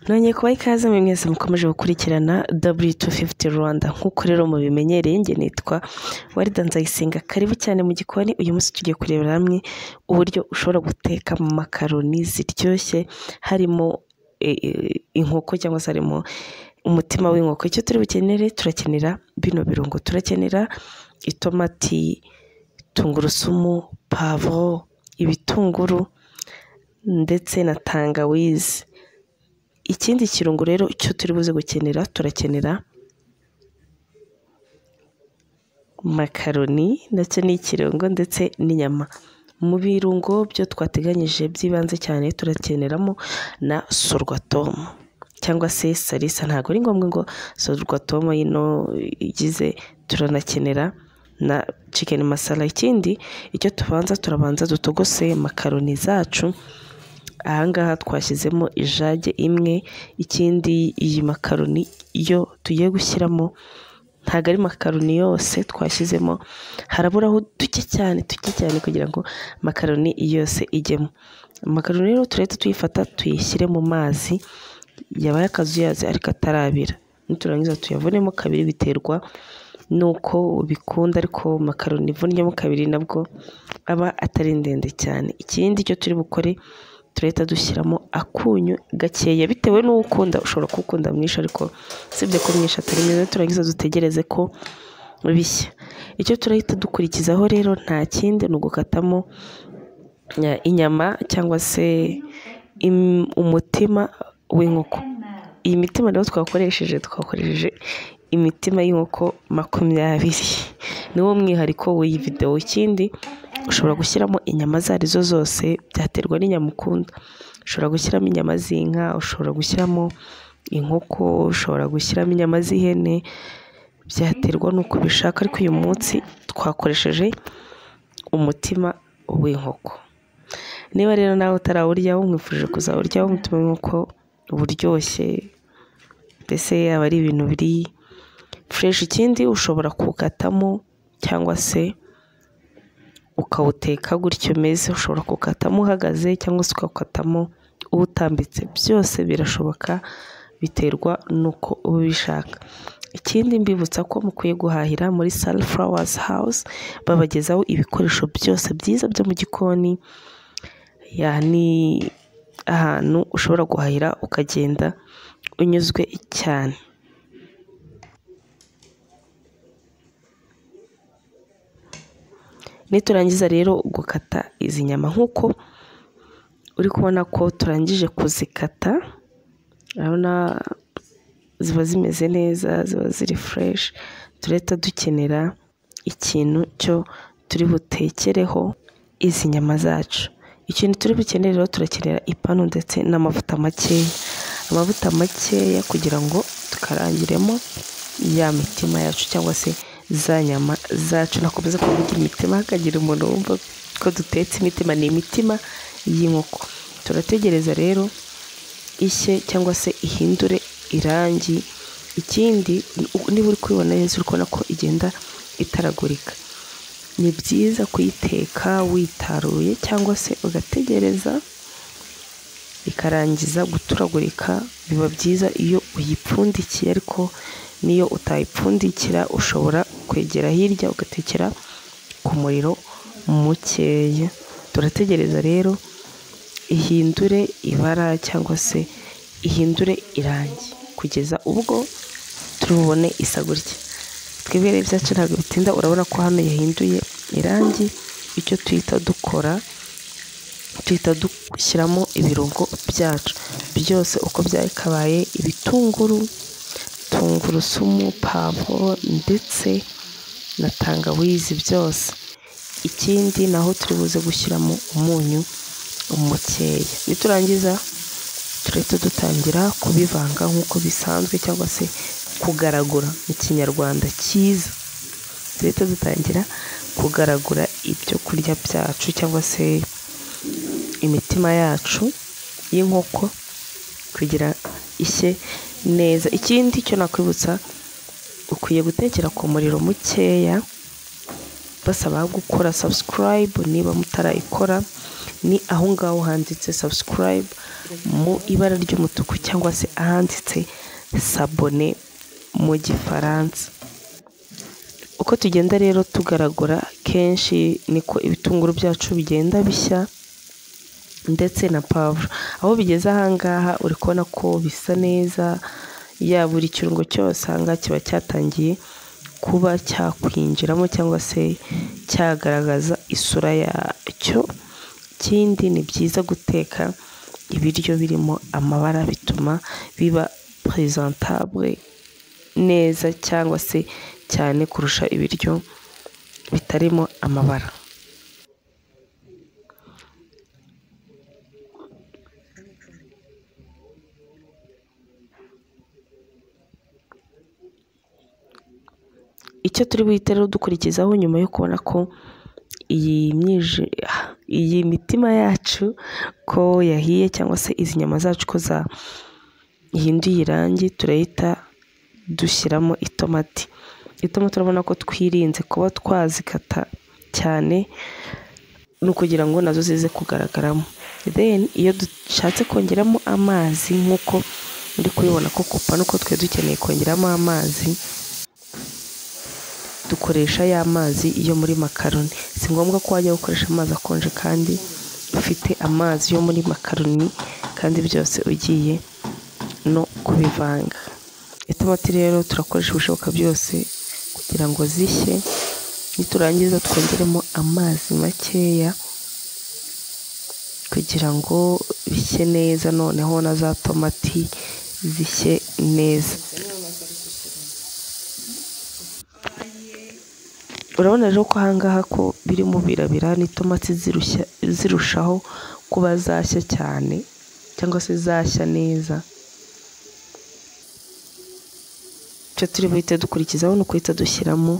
nongeye kubaha ikaze mwe mwese mukomeje gukurikirana W250 Rwanda nk'uko rero mubimenyereye njye nitwa Warida Nzayisenga karibu cyane mu gikoni uyu munsi tugiye kurebera hamwe uburyo ushobora guteka mu makaroni ziryoshye harimo e, e, inkoko cyangwa se harimo umutima w'inkoko icyo turi bukenere turakenera bino birungo turakenera itomati tungurusumu pavuro ibitunguru ndetse na tangawizi ikindi kirungo rero icyo turi buze gukenera turakenera makaroni ndetse n'ikirungo ndetse n'inyama mu birungo byo twateganyije by'ibanze cyane turakeneramo na sorwatomu cyangwa se salisa ntabwo ari ngombwa ngo sorwatomu yino igize turanakenera na cikeni masala ikindi icyo tubanza turabanza dutogose makaroni zacu ahangaha twashyizemo ijage imwe ikindi iyi makaroni yo tugiye gushyiramo ntabwo ari makaroni yose twashyizemo haraburaho duke cyane duke cyane kugira ngo makaroni yose ijyemo makaroni rero turahita tuyifata tuyishyire mu mazi yabaye akazuyazi ariko atarabira niturangiza tuyavunemo kabiri biterwa nuko ubikunda ariko makaroni ivunnyemo kabiri nabwo aba atari ndende cyane ikindi cyo turi bukore turahita dushyiramo akunyu gakeya bitewe n'ukunda ushobora kuwukunda mwinshi ariko usibye ko mwinshi atari mwiza turangiza dutegereze ko bishya icyo turahita dukurikizaho rero nta kindi ni ugukatamo eh, inyama cyangwa se im- umutima w'inkoko iyi mitima rero twakoresheje twakoresheje imitima y'inkoko makumyabiri niwo mwihariko w'iyi videwo ikindi ushobora gushyiramo inyama izo ari zo zose byaterwa n'inyama ukunda ushobora gushyiramo inyama z'inka ushobora gushyiramo inkoko ushobora gushyiramo inyama z'ihene byaterwa n'uko ubishaka ariko uyu munsi twakoresheje umutima w'inkoko niba rero nawe utarawuryaho mwifuje kuzawuryaho umutima w'inkoko buryoshye mbese aba ari ibintu biri fureshi ikindi ushobora kuwukatamo cyangwa se ukawuteka gutyo umeze ushobora kuwukatamo uhagaze cyangwa se ukawukatamo uwutambitse byose birashoboka biterwa n'uko uba ubishaka ikindi mbibutsa ko mukwiye guhahira muri sunflowers house babagezaho ibikoresho byose byiza byo mu gikoni ya ni ahantu ushobora guhahira ukagenda unyuzwe cyane niturangiza rero gukata izi nyama nk'uko uri kubona ko turangije kuzikata urabona ziba zimeze neza ziba ziri fureshi turahita dukenera ikintu cyo turi butekereho izi nyama zacu ikintu turi bukenere rero turakenera ipanu ndetse n'amavuta makeya amavuta makeya kugira ngo tukarangiremo ya mitima yacu cyangwa se za nyama zacu nakomeza kuvuga imitima hakagira umuntu wumva ko dutetse imitima ni imitima y'inkoko turategereza rero ishye cyangwa se ihindure irangi ikindi niba uri kubibona neza uri kubona ko igenda itaragurika ni byiza kuyiteka witaruye cyangwa se ugategereza ikarangiza guturagurika biba byiza iyo uyipfundikiye ariko n'iyo utayipfundikira ushobora kwegera hirya ugatekera ku muriro mukeya turategereza rero ihindure ibara cyangwa se ihindure irangi kugeza ubwo turubone isa gutya twebwe rero ibyacu ntabwo bitinda urabona ko hano yahinduye irangi icyo tuhita dukora tuhita dushyiramo ibirungo byacu byose uko byakabaye ibitunguru tungurusumu pavuro ndetse na tangawizi byose ikindi naho turi buze gushyiramo umunyu mukeya niturangiza turahita dutangira kubivanga nk'uko bisanzwe cyangwa se kugaragura mu kinyarwanda cyiza turahita dutangira kugaragura ibyo kurya byacu cyangwa se imitima yacu y'inkoko kugira ishye neza ikindi cyo nakwibutsa ukwiye gutekera ku muriro mukeya basaba gukora subscribe niba mutarayikora ni aho ngaho handitse subscribe mu ibara ry'umutuku cyangwa se ahanditse sabone mu gifaransa uko tugenda rero tugaragura kenshi niko ibitunguru byacu bigenda bishya ndetse na pavuro aho bigeze ahangaha uri kubona ko bisa neza ya buri kirungo cyose ahangaha kiba cyatangiye kuba cyakwinjiramo cyangwa se cyagaragaza isura yacyo ikindi ni byiza guteka ibiryo birimo amabara bituma biba presentabule neza cyangwa se cyane kurusha ibiryo bitarimo amabara icyo turi buhite rero dukurikizaho nyuma yo kubona ko iyi myije iyi mitima yacu ko yahiye cyangwa se izi nyama zacu ko zahinduye irangi turahita dushyiramo itomati itomati urabona ko twirinze kuba twazikata cyane ni ukugira ngo nazo zize kugaragaramo deni iyo dushatse kongeramo amazi nk'uko muri kubibona ko kupa nuko twari dukeneye kongeramo amazi dukoresha ya mazi yo muri makaroni si ngombwa ko wajya gukoresha amazi akonje kandi ufite amazi yo muri makaroni kandi byose ugiye no kubivanga itomati rero turakoresha ibishoboka byose kugira ngo zishye niturangiza twongeremo amazi makeya kugira ngo bishye neza noneho na za tomati zishye neza urabona rero ko ahangaha ko biri mu birabira n'itomati zirushaho kuba zashya cyane cyangwa se zashya neza icyo turi buhite dukurikizaho ni uguhita dushyiramo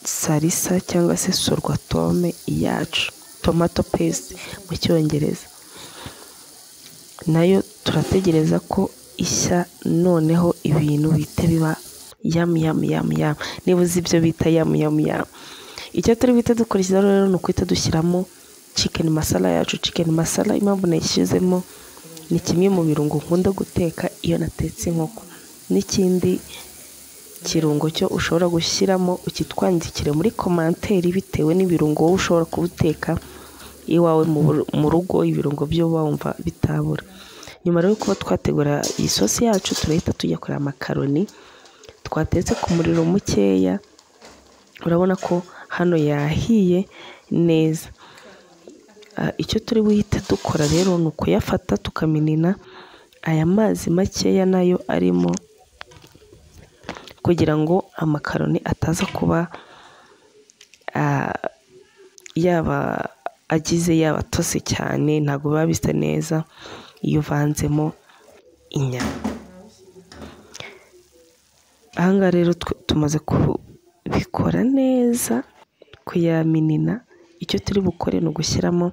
sarisa cyangwa se sorwatome yacu tomato pesite mu cyongereza nayo turategereza ko ishya noneho ibintu bihita biba yamu yamu yamu yamu niba uzi ibyo bita yamu yamu yamu icyo turi buhite dukurikizaho rero ni uguhita dushyiramo cikeni masara yacu cikeni masara impamvu nayishyizemo ni kimwe mu birungo nkunda guteka iyo natetse inkoko n'ikindi kirungo cyo ushobora gushyiramo ukitwandikire muri komanteri bitewe n'ibirungo wowe ushobora kuwuteka iwawe mu rugo ibirungo byo wumva bitabura nyuma rero kuba twategura iyi sosi yacu turahita tujya kureba amakaroni twatetse ku muriro mukeya urabona ko hano yahiye neza icyo turi buhite dukora rero ni ukuyafata tukaminina aya mazi makeya nayo arimo kugira ngo amakaroni ataza kuba yaba agize yaba atose cyane ntabwo biba bisa neza iyo uvanzemo inyama ahangaha rero tumaze kubikora neza kuyaminina icyo turi bukore ni ugushyiramo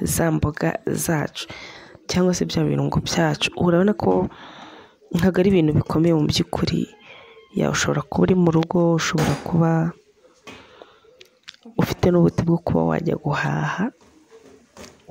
za mboga zacu cyangwa se bya birungo byacu urabona ko ntabwo ari ibintu bikomeye mu by'ukuri yawe ushobora kuba uri mu rugo ushobora kuba ufite n'ubuti bwo kuba wajya guhaha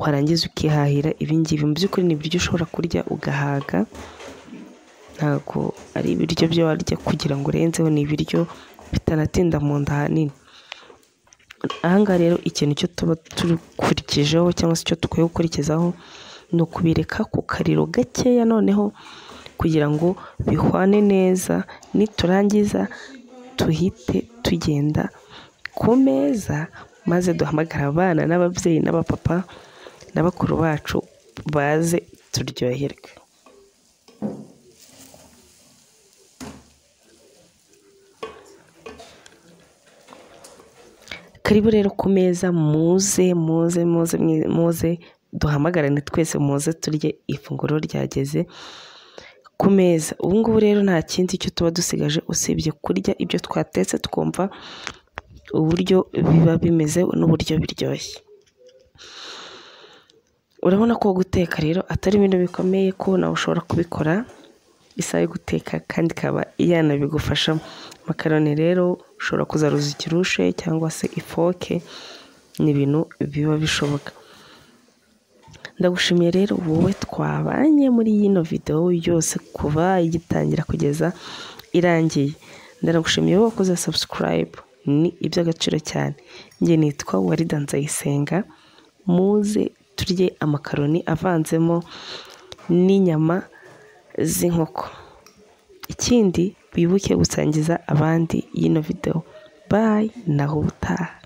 warangiza ukihahira ibingibi mu by'ukuri ni ibiryo ushobora kurya ugahaga ntabwo ari ibiryo byo warya kugira ngo urenzeho ni ibiryo bitanatinda mu nda ahanini ahangaha rero ikintu cyo tuba dukurikijeho cyangwa se icyo dukwiye gukurikizaho ni ukubireka ku kariro gakeya noneho kugira ngo bihwane neza niturangiza tuhite tugenda ku meza maze duhamagara abana n'ababyeyi n'abapapa na bakuru bacu baze turyoherwe karibu rero ku meza muze muze muze muze duhamagarane twese muze turye ifunguro ryageze ku meza ubu ngubu rero nta kindi cyo tuba dusigaje usibye kurya ibyo twatetse twumva uburyo biba bimeze n'uburyo biryoshye urabona ko guteka rero atari ibintu bikomeye ko nawe ushobora kubikora isaha yo guteka kandi ikaba yanabigufashamo makaroni rero ushobora kuzaruza ikirushe cyangwa se ifoke ni ibintu biba bishoboka ndagushimiye rero wowe twabanye muri yino videwo yose kuva igitangira kugeza irangiye ndanagushimiye wowe wakoze sabusikarayibu ni iby'agaciro cyane njye nitwa warida nzayisenga muze turye amakaroni avanzemo n'inyama z'inkoko ikindi wibuke gusangiza abandi yino videwo bayi naho ubutaha